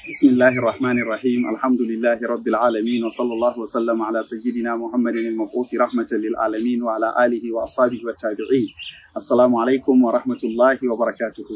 بسم الله الرحمن الرحيم الحمد لله رب العالمين وصلى الله وسلم على سيدنا محمد المبعوث رحمة للعالمين وعلى آله وأصحابه والتابعين السلام عليكم ورحمة الله وبركاته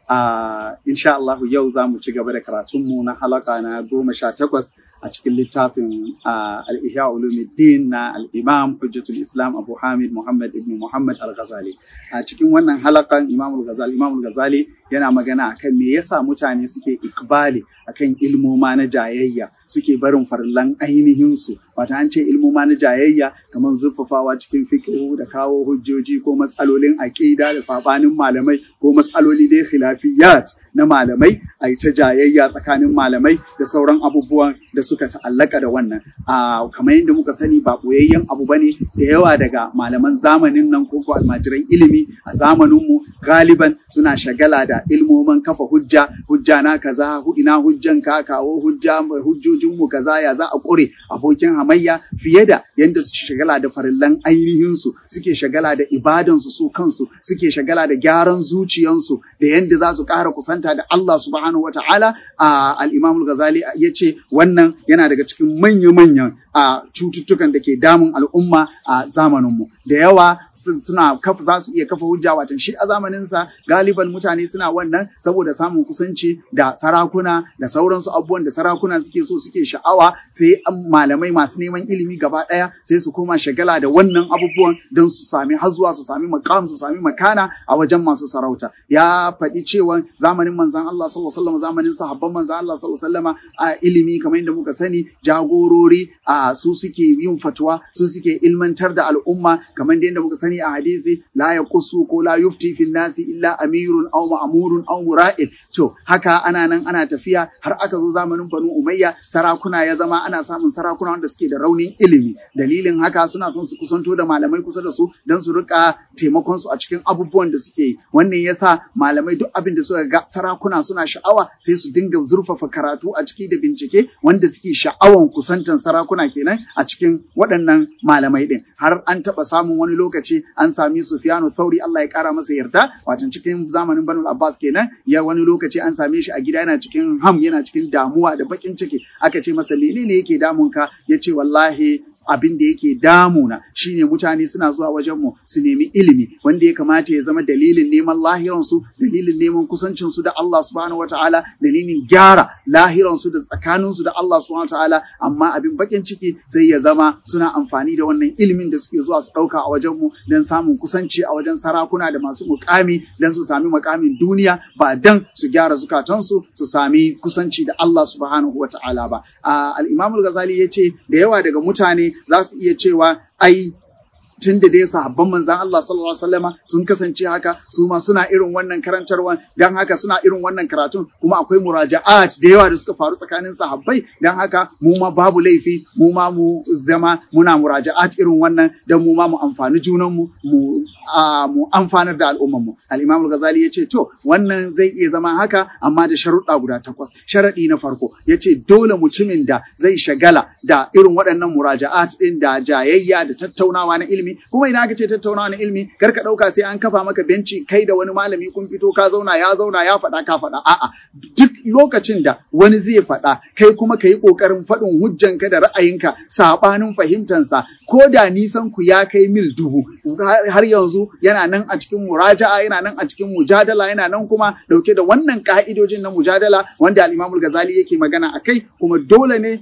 Uh, insha Allah yau za mu ci gaba da karatunmu na halaka na goma sha takwas a cikin littafin uh, al-ihya ulumuddin na al-imam hujjatul islam abu hamid muhammad ibn muhammad al-ghazali a cikin wannan halakan imam al-ghazali imam al-ghazali yana magana akan me yasa mutane suke ikbali akan ilmoma na jayayya suke barin farlan ainihin su wata an ce ilmoma na jayayya kamar zurfafawa cikin fiqh da kawo hujjoji ko matsalolin aqida da sabanin malamai ko matsaloli dai khilafiyat na malamai a yi ta jayayya tsakanin malamai da sauran abubuwan da suka ta'allaka da wannan a kamar yadda muka sani ba boyayyen abu bane da yawa daga malaman zamanin nan ko ko almajiran ilimi a zamaninmu galiban suna shagala da ilmoman kafa hujja hujja na kaza ina hujjan ka kawo hujja hujjojin mu kaza ya za a kure abokin hamayya fiye da yadda su shagala da farillan ainihin su suke shagala da ibadan su su kansu suke shagala da gyaran zuciyansu da yadda za su ƙara kusanta da Allah subhanahu wa ta'ala al-Imam al-Ghazali ya ce wannan yana daga cikin manya-manyan a cututtukan da ke damun al'umma a zamaninmu da yawa suna kafa za su iya kafa hujja watan shi a zamaninsa galiban mutane suna wannan saboda samun kusanci da sarakuna da sauransu abubuwan da sarakuna suke so suke sha'awa sai malamai masu neman ilimi gaba ɗaya sai su koma shagala da wannan abubuwan don su sami hazuwa su sami makam su sami makana a wajen masu sarauta ya faɗi cewa zamanin manzan Allah sallallahu alaihi wasallam zamanin sahabban manzan Allah sallallahu alaihi wasallam a ilimi kamar yadda muka sani jagorori a su suke yin fatwa su suke ilmantar da al'umma kamar yadda muka sani a hadisi la yaqussu ko la yufti fil nasi illa amirun aw ma'murun aw mura'il to haka ana nan ana tafiya har aka zo zamanin Banu Umayya sarakuna ya zama ana samun sarakuna wanda suke da raunin ilimi dalilin haka suna son su kusanto da malamai kusa da su don su rika taimakon su a cikin abubuwan da suke yi wannan yasa malamai duk abin da suka ga sarakuna suna sha'awa sai su dinga zurfafa karatu a ciki da bincike wanda suke sha'awan kusantan sarakuna kenan a cikin waɗannan malamai ɗin har an taɓa samun wani lokaci an sami Sufyanu Thauri Allah ya ƙara masa yarda watan cikin zamanin Banu Abbas kenan ya wani lokaci an same shi a gida yana cikin ham yana cikin damuwa da bakin ciki aka ce masa menene yake damun ka yace wallahi abin da yake damuna shine mutane suna zuwa wajen mu su nemi ilimi wanda ya kamata ya zama dalilin neman lahiransu dalilin neman kusancin su da Allah subhanahu wataala dalilin gyara lahiransu da tsakanin su da Allah subhanahu wataala amma abin bakin ciki sai ya zama suna amfani da wannan ilimin da suke zuwa su dauka a wajen mu don samun kusanci a wajen sarakuna da masu mukami don su sami mukamin duniya ba dan su gyara zukatansu su sami kusanci da Allah subhanahu wataala ba al-Imam al-Ghazali yace da yawa daga mutane za su iya cewa ai tun da dai sahabban manzan Allah sallallahu alaihi wasallama sun kasance haka su ma suna irin wannan karantarwa dan haka suna irin wannan karatun kuma akwai muraja'at da yawa da suka faru tsakanin sahabbai dan haka mu ma babu laifi mu ma mu zama muna muraja'at irin wannan dan mu ma mu amfani junan mu mu mu amfanar da al'umman mu al-Imam al-Ghazali yace to wannan zai iya zama haka amma da sharuɗa guda takwas sharadi na farko yace dole mutumin da zai shagala da irin waɗannan muraja'at din da jayayya da tattaunawa na ilimi ilimi kuma idan aka ce tattaunawa na ilimi kar ka dauka sai an kafa maka benci kai da wani malami kun fito ka zauna ya zauna ya faɗa ka faɗa a'a duk lokacin da wani zai faɗa kai kuma ka yi ƙoƙarin faɗin hujjanka da ra'ayinka saɓanin fahimtansa ko da nisan ku ya kai mil dubu har yanzu yana nan a cikin muraja'a yana nan a cikin mujadala yana nan kuma dauke da wannan ka'idojin na mujadala wanda al-Imam ghazali yake magana akai kuma dole ne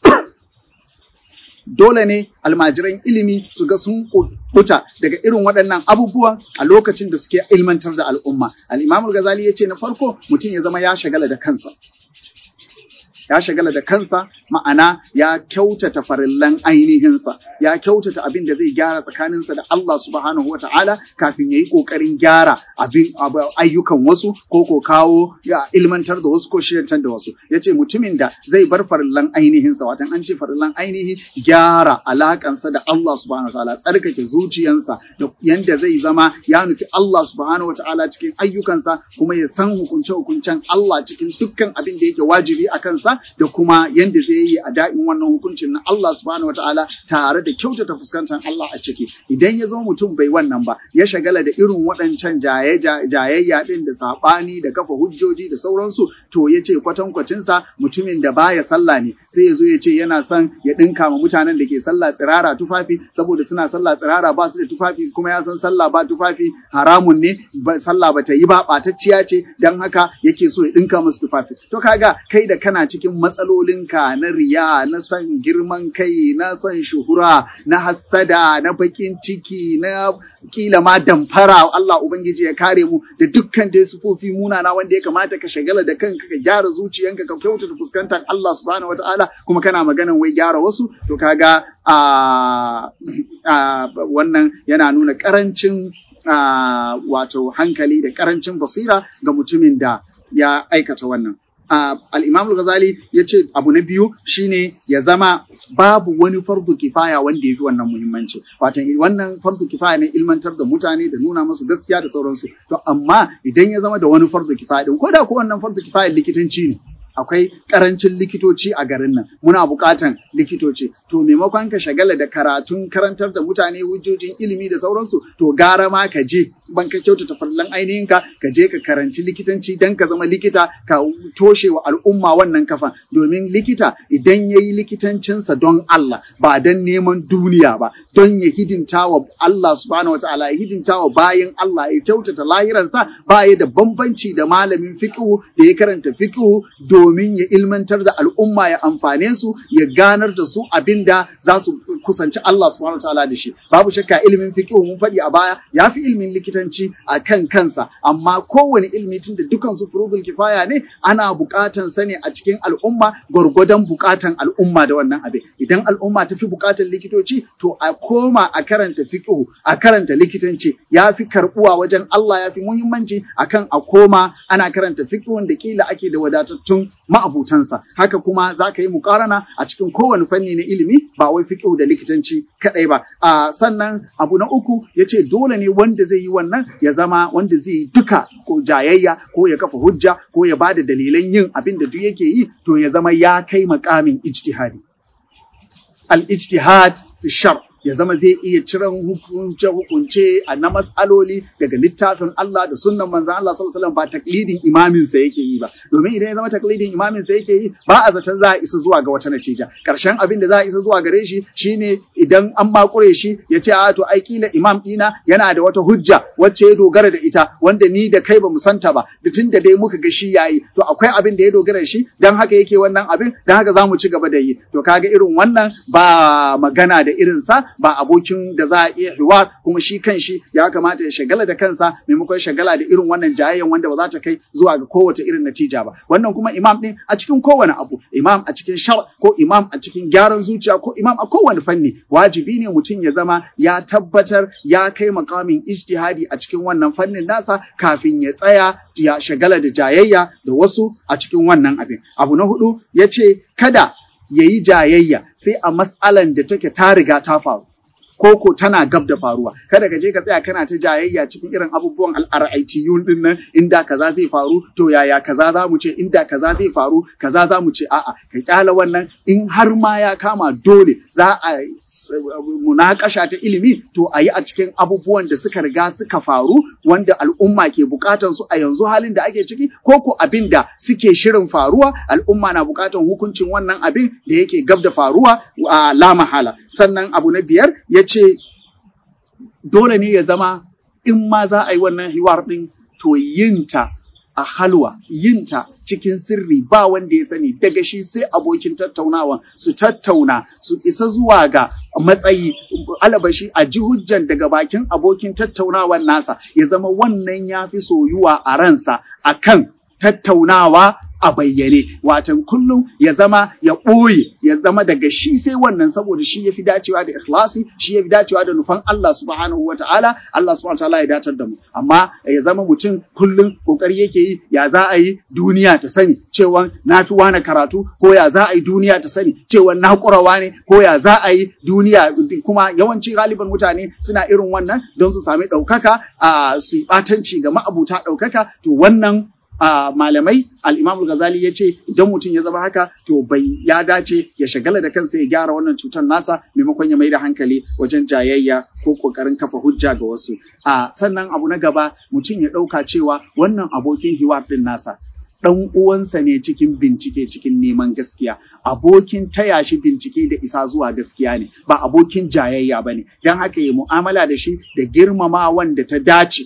dole ne almajiran ilimi su ga sun kuta daga irin waɗannan abubuwan a lokacin da suke ilmantar da al'umma. Al'imamul Ghazali ya ce na farko mutum ya zama ya shagala da kansa. Ya shagala da kansa ma'ana ya kyautata farillan ainihinsa, ya kyautata abin da zai gyara tsakaninsa da Allah subhanahu wa ta'ala kafin ya yi ƙoƙarin gyara abin ayyukan wasu ko ko kawo ya ilmantar da wasu ko shirantar da wasu. Ya ce mutumin da zai bar farillan ainihinsa, watan an ce farillan ainihi gyara alakansa da Allah subhanahu wa ta'ala, tsarkake zuciyansa da yanda zai zama ya nufi Allah subhanahu wa ta'ala cikin ayyukansa kuma ya san hukunce-hukuncen Allah cikin dukkan abin da yake wajibi a kansa da kuma yanda zai yi a da'in wannan hukuncin na Allah subhanahu wataala tare da kyautata fuskantar Allah a ciki idan ya zama mutum bai wannan ba ya shagala da irin waɗancan jayayya din da saɓani da kafa hujjoji da sauransu to ya ce kwatankwacinsa mutumin da baya sallah ne sai ya zo ya ce yana son ya ɗinka ma mutanen da ke sallah tsirara tufafi saboda suna sallah tsirara ba su da tufafi kuma ya san sallah ba tufafi haramun ne sallah ba ta yi ba ɓatacciya ce don haka yake so ya ɗinka musu tufafi to kaga kai da kana cikin matsalolinka na riya na son girman kai na son shuhura na hassada na bakin ciki na kila ma damfara Allah ubangiji ya kare mu da dukkan dai sufofi munana wanda ya kamata ka shagala da kanka ka gyara zuciyanka ka kyautata fuskantar Allah subhanahu wataala kuma kana maganan wai gyara wasu to kaga a wannan yana nuna karancin wato hankali da karancin basira ga mutumin da ya aikata wannan Uh, al-Imam al-Ghazali ya ce abu na biyu shine ya zama babu wani fardu kifaya wanda ya fi wannan muhimmanci. Watan wannan fardu kifaya ne ilmantar da mutane da nuna musu gaskiya da sauransu. To amma idan ya zama da wani fardu kifaya din ko da ko wannan fardu kifaya likitanci ne. akwai karancin likitoci a garin nan muna buƙatan likitoci to maimakon ka shagala da karatun karantar da mutane hujjojin ilimi da sauransu to gara ma ka je ban ka kyautata farlan ainihin ka ka je ka karanci likitanci dan ka zama likita ka toshe wa al'umma wannan kafan domin likita idan ya yi likitancinsa don Allah ba don neman duniya ba don ya hidimta wa Allah subhanahu wataala ya hidimta wa bayan Allah ya kyautata lahiransa ba ya da bambanci da malamin fiqhu da ya karanta fiqhu domin ya ilmantar da al'umma ya amfane su ya ganar da su abin da za su kusanci Allah subhanahu wa ta'ala da shi babu shakka ilimin fiqh mun faɗi a baya ya fi ilimin likitanci a kan kansa amma kowane ilimi tun da dukan su furudul kifaya ne ana buƙatan sa ne a cikin al'umma gwargwadon buƙatan al'umma da wannan abin idan al'umma ta fi buƙatan likitoci to a koma a karanta fiqh a karanta likitanci ya fi karɓuwa wajen Allah ya fi muhimmanci akan a koma ana karanta fiqh da kila ake da wadatattun ma'abutansa haka kuma za ka yi mukarana a cikin kowane fanni na ilimi ba wai fiqh da likitanci kadai ba a sannan abu na uku ya ce dole ne wanda zai yi wannan ya zama wanda zai yi duka ko jayayya ko ya kafa hujja ko ya bada dalilan yin abin da duk yake yi to ya zama ya kai makamin ijtihadi al ijtihad fi shar ya zama zai iya ciran hukunce-hukunce a na matsaloli daga littafin Allah da sunnan manzan Allah sallallahu alaihi wasallam ba taklidin imamin sa yake yi ba domin idan ya zama taklidin imamin sa yake yi ba a zaton za a isa zuwa ga wata natija karshen abin da za a isa zuwa gare shi shine idan an makure shi ya ce a to ai kila imam dina yana da wata hujja wacce ya dogara da ita wanda ni da kai ba mu santa ba da tun da dai muka ga shi yayi to akwai abin da ya dogara shi dan haka yake wannan abin dan haka za mu ci gaba da yi to kaga irin wannan ba magana da irin sa ba abokin da za a iya hiwar kuma shi kan shi ya kamata ya shagala da kansa maimakon shagala da irin wannan jayayyan wanda ba za ta kai zuwa ga kowace irin natija ba wannan kuma imam din a cikin kowane abu imam a cikin shar ko imam a cikin gyaran zuciya ko imam a kowane fanni wajibi ne mutum ya zama ya tabbatar ya kai makamin ijtihadi a cikin wannan fannin nasa kafin ya tsaya ya shagala da jayayya da wasu a cikin wannan abin abu na hudu ya ce kada ya yi jayayya sai a matsalan da take ta riga ta faru koko tana gab da faruwa kada ka je ka tsaya kana ta jayayya cikin irin abubuwan al'ar'aitiyun din nan inda kaza zai faru to yaya kaza za mu ce inda kaza zai faru kaza za mu ce a'a ka kyala wannan in har ma ya kama dole za a munakasha ta ilimi to a yi a cikin abubuwan da suka riga suka faru wanda al'umma ke bukatan su a yanzu halin da ake ciki ko ko abin da suke shirin faruwa al'umma na bukatan hukuncin wannan abin da yake gab da faruwa a la mahala sannan abu na biyar ya ce dole ne ya zama in ma za a yi wannan hiwar ɗin to yinta a halwa yinta cikin sirri ba wanda ya sani daga shi sai abokin tattaunawa su tattauna su isa zuwa ga matsayi alabashi a ji hujjan daga bakin abokin tattaunawan nasa ya zama wannan ya fi soyuwa a ransa akan tattaunawa a bayyane watan kullum ya zama ya ɓoye ya zama daga shi sai wannan saboda shi ya fi dacewa da ikhlasi shi ya fi dacewa da nufan Allah subhanahu wa ta'ala Allah subhanahu wa ta'ala ya datar da mu amma ya zama mutum kullum kokari yake yi ya za a yi duniya ta sani cewa na fi wani karatu ko ya za a yi duniya ta sani cewa na kurawa ne ko ya za a yi duniya kuma yawanci galiban mutane suna irin wannan don su sami ɗaukaka a su yi ɓatanci ga ma'abuta ɗaukaka to wannan a malamai al-Imam Ghazali ya ce idan mutum ya zama haka to bai ya dace ya shagala da kansa ya gyara wannan cutar nasa maimakon ya mai da hankali wajen jayayya ko kokarin kafa hujja ga wasu a sannan abu na gaba mutum ya ɗauka cewa wannan abokin hiwar ɗin nasa ɗan uwansa ne cikin bincike cikin neman gaskiya abokin taya shi bincike da isa zuwa gaskiya ne ba abokin jayayya ba ne don haka yi mu'amala da shi da girmama wanda ta dace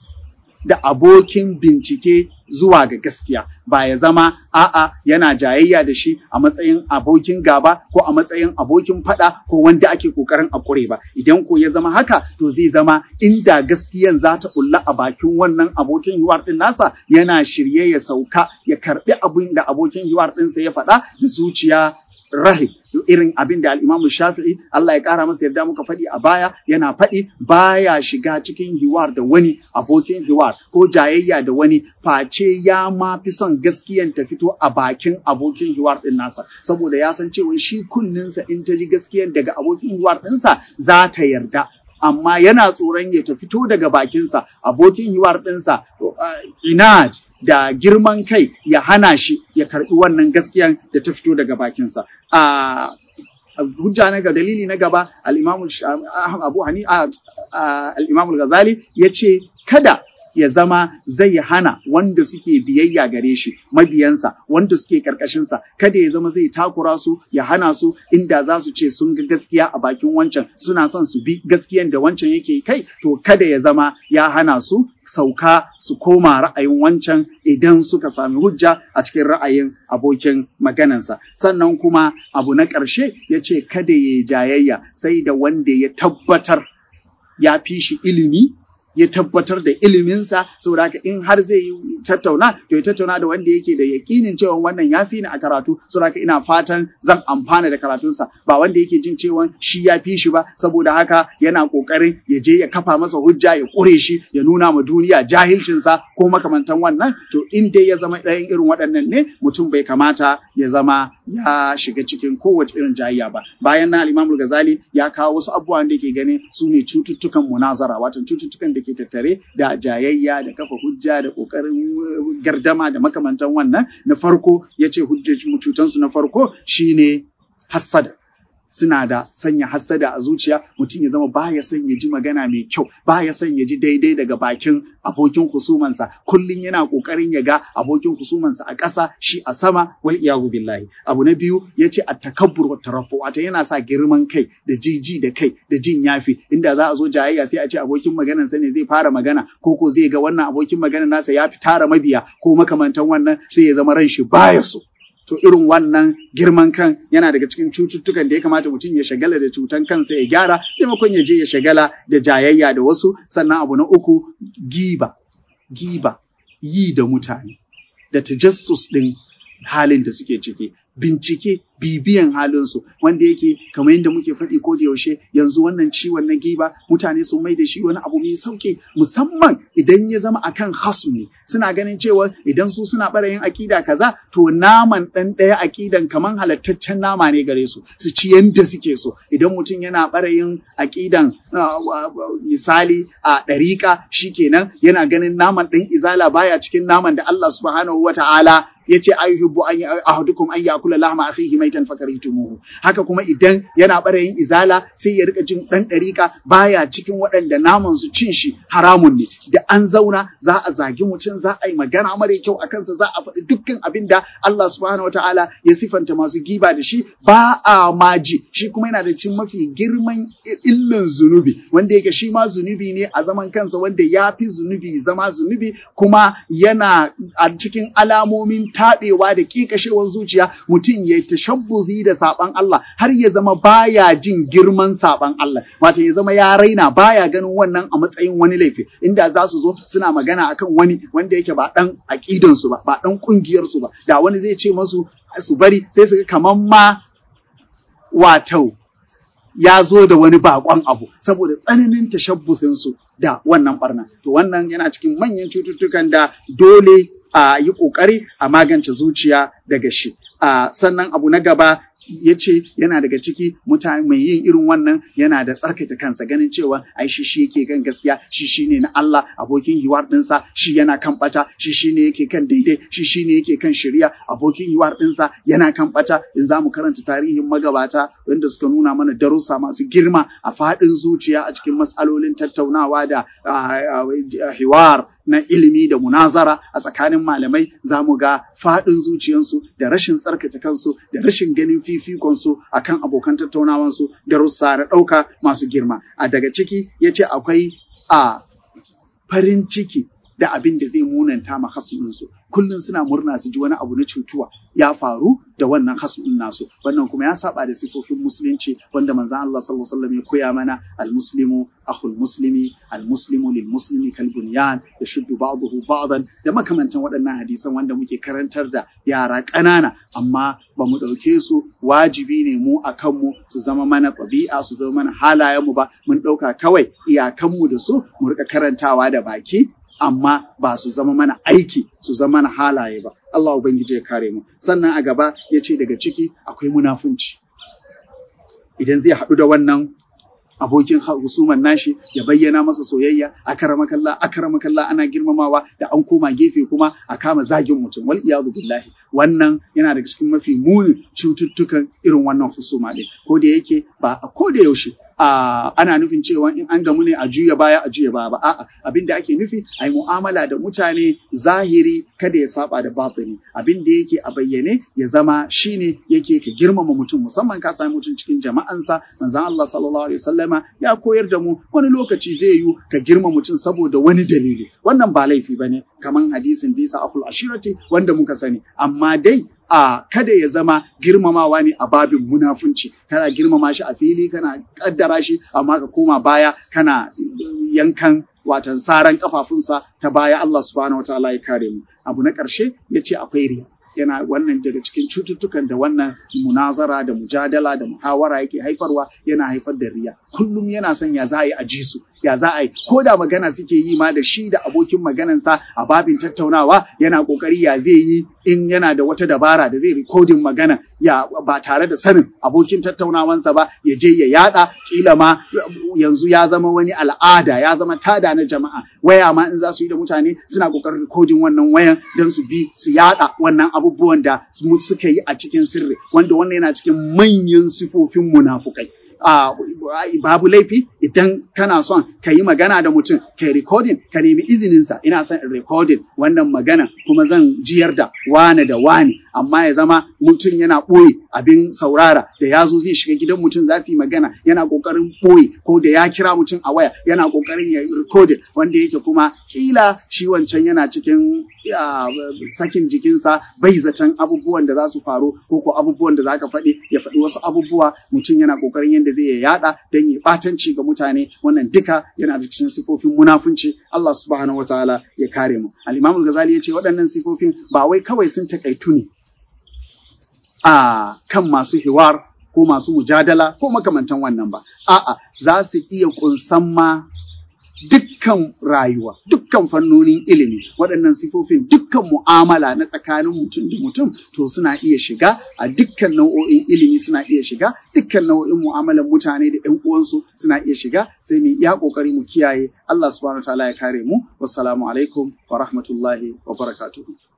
da abokin bincike zuwa ga gaskiya ba ya zama a'a yana jayayya da shi a matsayin abokin gaba ko a matsayin abokin fada ko wanda ake kokarin a kure ba idan ko ya zama haka to zai zama inda gaskiyan za ta bulla a bakin wannan abokin hiwar din nasa yana shirye ya sauka ya karbi abin da abokin hiwar ɗinsa ya faɗa da zuciya rahib irin abin da al'imamu shafi'i Allah ya ƙara masa yarda muka faɗi a baya yana faɗi baya shiga cikin hiwar da wani abokin hiwar ko jayayya da wani face ya ma fi son gaskiyan ta fito a bakin abokin hiwar ɗin nasa saboda ya san cewa shi kunninsa in ta ji gaskiyan daga abokin hiwar ɗinsa za ta yarda amma yana tsoron ya ta fito daga bakinsa abokin hiwar ɗinsa inad da girman kai ya hana shi ya karɓi wannan gaskiyan da ta fito daga bakinsa. A hujja na ga dalili na gaba al-Imam Abu Hani al-Imam Ghazali ya ce kada ya zama zai hana wanda suke biyayya gare shi mabiyansa wanda suke karkashinsa kada ya zama zai takura su ya hana su inda za su ce sun ga gaskiya a bakin wancan suna son su bi gaskiyan da wancan yake kai to kada ya zama ya hana su sauka su koma ra'ayin wancan idan suka sami hujja a cikin ra'ayin abokin maganansa sannan kuma abu na ƙarshe ya ce kada ya jayayya sai da wanda ya tabbatar ya fi shi ilimi ya tabbatar da iliminsa saboda haka in har zai yi tattauna to ya tattauna da wanda yake da yakinin cewa wannan ya fi ni a karatu saboda haka ina fatan zan amfana da karatunsa ba wanda yake jin cewa shi ya fi shi ba saboda haka yana kokarin ya je ya kafa masa hujja ya kure shi ya nuna ma duniya jahilcinsa ko makamantan wannan to in dai ya zama ɗayan irin waɗannan ne mutum bai kamata ya zama ya shiga cikin kowace irin jayayya ba bayan na al-Imam Ghazali ya kawo wasu abubuwan da yake ganin su ne cututtukan munazara wato cututtukan da ke tattare da jayayya da kafa hujja da kokarin gardama da makamantan wannan na farko ya ce cutansu na farko shine hassada suna da sanya hassada a zuciya mutum ya zama baya son ya ji magana mai kyau baya son ya ji daidai daga bakin abokin husumansa kullum yana kokarin ya ga abokin husumansa a ƙasa shi a sama wal iyahu billahi abu na biyu ya ce a takabbur wa tarafu wato yana sa girman kai da jiji da kai da jin yafi inda za a zo jayayya sai a ce abokin maganan sa ne zai fara magana ko ko zai ga wannan abokin maganan nasa ya fi tara mabiya ko makamantan wannan sai ya zama ran shi baya so to irin wannan girman kan yana daga cikin cututtukan da ya kamata mutum ya shagala da cutan kansa ya gyara maimakon ya je ya shagala da jayayya da wasu sannan abu na uku giba giba yi da mutane da tajassus ɗin halin da suke ciki bincike bibiyan halinsu wanda yake kamar yadda muke faɗi ko da yaushe yanzu wannan ciwon na giba mutane sun mai da shi wani abu mai sauki musamman idan ya zama akan hasm ne suna ganin cewa idan su suna ɓarayin akida kaza to naman ɗan ɗaya akidan kamar halattaccen nama ne gare su su ci yadda suke so idan mutum yana ɓarayin akidan misali a ɗariƙa shikenan yana ganin naman ɗan izala baya cikin naman da Allah subhanahu wa ta'ala ya ce ayyuhibbu an ahadukum an yakula lahma akhihi maitan fakarihtumuhu haka kuma idan yana barayin izala sai ya rika jin dan dariƙa baya cikin waɗanda naman su cin shi haramun ne da an zauna za a zagi mutum za a yi magana mara kyau a kansa za a faɗi dukkan abin da Allah subhanahu wataala ya sifanta masu giba da shi ba a maji shi kuma yana da cin mafi girman illin zunubi wanda yake shi ma zunubi ne a zaman kansa wanda ya fi zunubi zama zunubi kuma yana a cikin alamomin taɓewa da ƙiƙashewar zuciya mutum ya tashabbuzi da saɓan Allah har ya zama baya jin girman saɓan Allah wato ya zama ya raina baya ganin wannan a matsayin wani laifi inda za su zo suna magana akan wani wanda yake ba ɗan aƙidansu ba ba ɗan ƙungiyarsu ba da wani zai ce masu su bari sai su ga kamar ma wato ya zo da wani bakon abu saboda tsananin tashabbusinsu da wannan barna to wannan yana cikin manyan cututtukan da dole a yi ƙoƙari a magance zuciya daga shi. Uh, sannan abu na gaba ya ce yana daga ciki mutane mai yin irin wannan yana da tsarkake kansa ganin cewa ai shi shi yake kan gaskiya shi shi ne na Allah abokin hiwar ɗinsa shi yana kan bata shi shi ne yake kan daidai shi shi ne yake kan shari'a abokin hiwar ɗinsa yana kan bata in za mu karanta tarihin magabata wanda suka nuna mana darussa masu girma a faɗin zuciya a cikin matsalolin tattaunawa da hiwar na ilimi da munazara a tsakanin malamai za mu ga faɗin zuciyansu da rashin tsarkake kansu da rashin ganin fifikonsu a kan abokan tattaunawansu da russa na ɗauka masu girma a daga ciki ya ce akwai a farin ciki da abin da zai munanta ma hasu'insu kullum suna murna su ji wani abu na cutuwa ya faru da wannan hasu'in nasu wannan kuma ya saba da sifofin musulunci wanda manzon Allah sallallahu alaihi wasallam ya koya mana almuslimu akhul muslimi almuslimu lil muslimi kal bunyan yashuddu ba'dahu ba'dan da makamantan waɗannan hadisan wanda muke karantar da yara ƙanana amma ba mu ɗauke su wajibi ne mu a kanmu su zama mana ɗabi'a su zama mana halayenmu ba mun ɗauka kawai iyakanmu da su mu rika karantawa da baki amma ba su zama mana aiki su zama mana halaye ba Allah ubangiji ya kare mu sannan a gaba ya ce daga ciki akwai munafunci idan zai haɗu da wannan abokin husuman nashi ya bayyana masa soyayya akaramakalla akaramakalla ana girmamawa da an koma gefe kuma a kama zagin mutum wal iyadu billahi wannan yana daga cikin mafi munin cututtukan irin wannan husuma din ko da yake ba a ko da yaushe a ana nufin cewa in an gamu ne a juya baya a juya baya ba a'a abin da ake nufi a yi mu'amala da mutane zahiri kada ya saba da batini abin da yake a bayyane ya zama shine yake ka girmama mutum musamman ka sami mutum cikin jama'ansa manzon Allah sallallahu alaihi wasallama ya koyar da mu wani lokaci zai yi ka girma mutum saboda wani dalili wannan ba laifi bane kaman hadisin bisa akul ashirati wanda muka sani amma dai a kada ya zama girmamawa ne a babin munafunci kana girmama shi a fili kana kaddara shi amma ka koma baya kana yankan watan saran kafafunsa ta baya Allah subhanahu wataala ya kare mu abu na ƙarshe ya ce akwai riya yana wannan daga cikin cututtukan da wannan munazara da mujadala da muhawara yake haifarwa yana haifar da riya kullum yana son ya za a yi a ji su ya za a yi ko da magana suke yi ma da shi da abokin maganansa a babin tattaunawa yana kokari ya zai yi in yana da wata dabara da zai rikodin magana ya ba tare da sanin abokin tattaunawansa ba ya je ya yada kila ma yanzu ya zama wani al'ada ya zama tada na jama'a waya ma in za su yi da mutane suna kokarin rikodin wannan wayan don su bi su yada wannan abubuwan da suka yi a cikin sirri wanda wannan yana cikin manyan sifofin munafukai Uh, babu laifi idan kana son ka yi magana da mutum ka yi recording ka nemi izininsa ina son in recording wannan magana kuma zan jiyar da wane da wane amma ya zama mutum yana ɓoye abin saurara da ya zo zai shiga gidan mutum za su yi magana yana ƙoƙarin ɓoye ko da ya kira mutum a waya yana ƙoƙarin ya yi recording wanda yake kuma kila shi wancan yana cikin uh, sakin jikinsa bai zaton abubuwan da za su faru ko ko abubuwan da za ka faɗi ya faɗi wasu abubuwa mutum yana ƙoƙarin yadda da zai yada don ya batanci ga mutane wannan duka yana da cikin sifofin munafunci Allah subhanahu wataala ya kare mu al-Imam al-Ghazali yace waɗannan sifofin ba wai kawai sun takaitu ne a kan masu hiwar ko masu mujadala ko makamantan wannan ba a'a za su iya kunsan ma dukkan rayuwa dukkan fannonin ilimi waɗannan sifofin dukkan mu'amala na tsakanin mutum da mutum to suna iya shiga a dukkan nau'o'in ilimi suna iya shiga dukkan nau'o'in mu'amalan mutane da ƴan uwansu suna iya shiga sai mu iya kokari mu kiyaye Allah subhanahu wataala ya kare mu wassalamu alaikum wa rahmatullahi wa barakatuhu